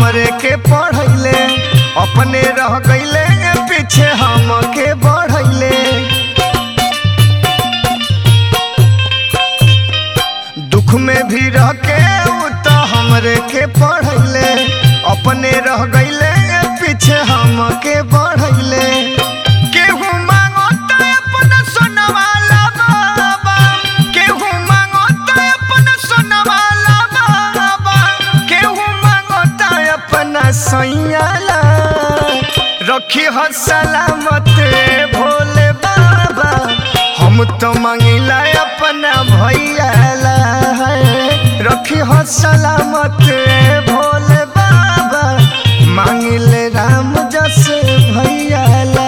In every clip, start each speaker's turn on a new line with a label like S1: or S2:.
S1: हमरे के पढ़ैले अपने रह गईले पीछे हमके बढ़ैले दुख में भी रह के उ तो हमरे के पढ़ैले अपने रह गईले पीछे हमके बढ़ैले केहू मांगता अपना सोनवाला बाबा केहू मांगता अपना सोनवाला बाबा केहू मांगता अपना सैयाला रखी हो सलामत भोले बाबा हम तो मांगिला अपना भैयाला रखी हो सलामत भोले बाबा मांगिले राम जस भैयाला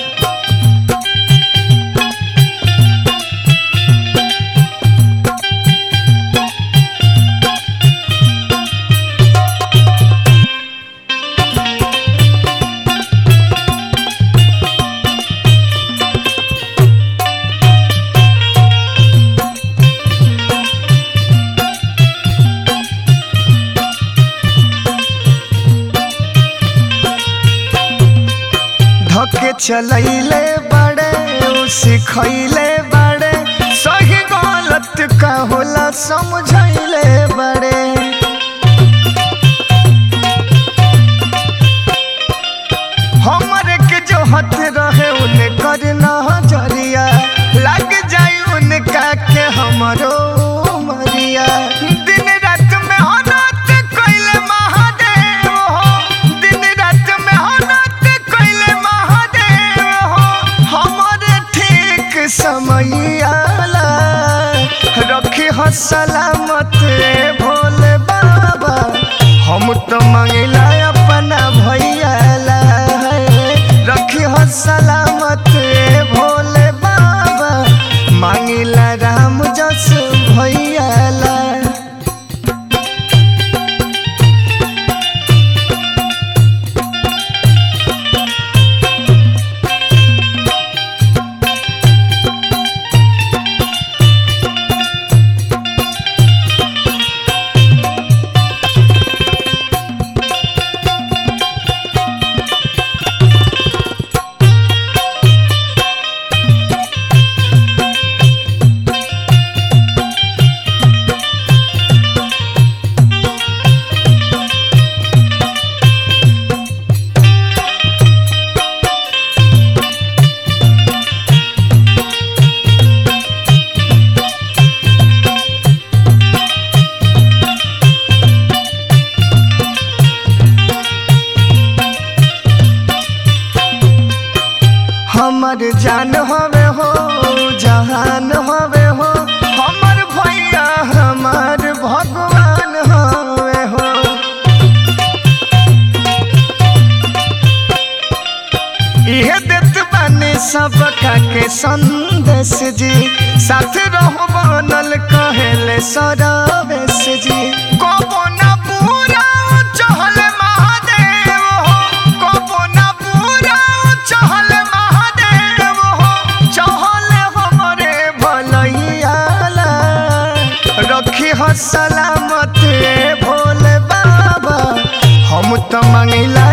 S1: धके चलैले बड़े उ सिखैले बड़े सही गलत का होला समझैले बड़े हमरे के जो हथ रहे उन्हें कर नजरिया लग जाई उनका के हमरो मरिया दिन रात में हनत कइले महादेव हो दिन रात में हनत कइले महादेव हो हमरे ठीक समय आला रखी हो सलामत भोले बाबा हम तो मांगिला अपना भैयाला रखी हो सलामत भोले बाबा मांगिला राम जस भैयाला हमर जान हवे हो जहान हवे हो हमर भैया हमार भगवान हवे हो इहे देत बानी सबका के संदेश जी साथ रहो बनल कहेले सरवेश जी कबो ना पूरा चहल महादेव हो कबो ना पूरा चहल महादेव हो चहल हमरे भलैयाला रखी हो सलामत भोले बाबा हम तो मांगिला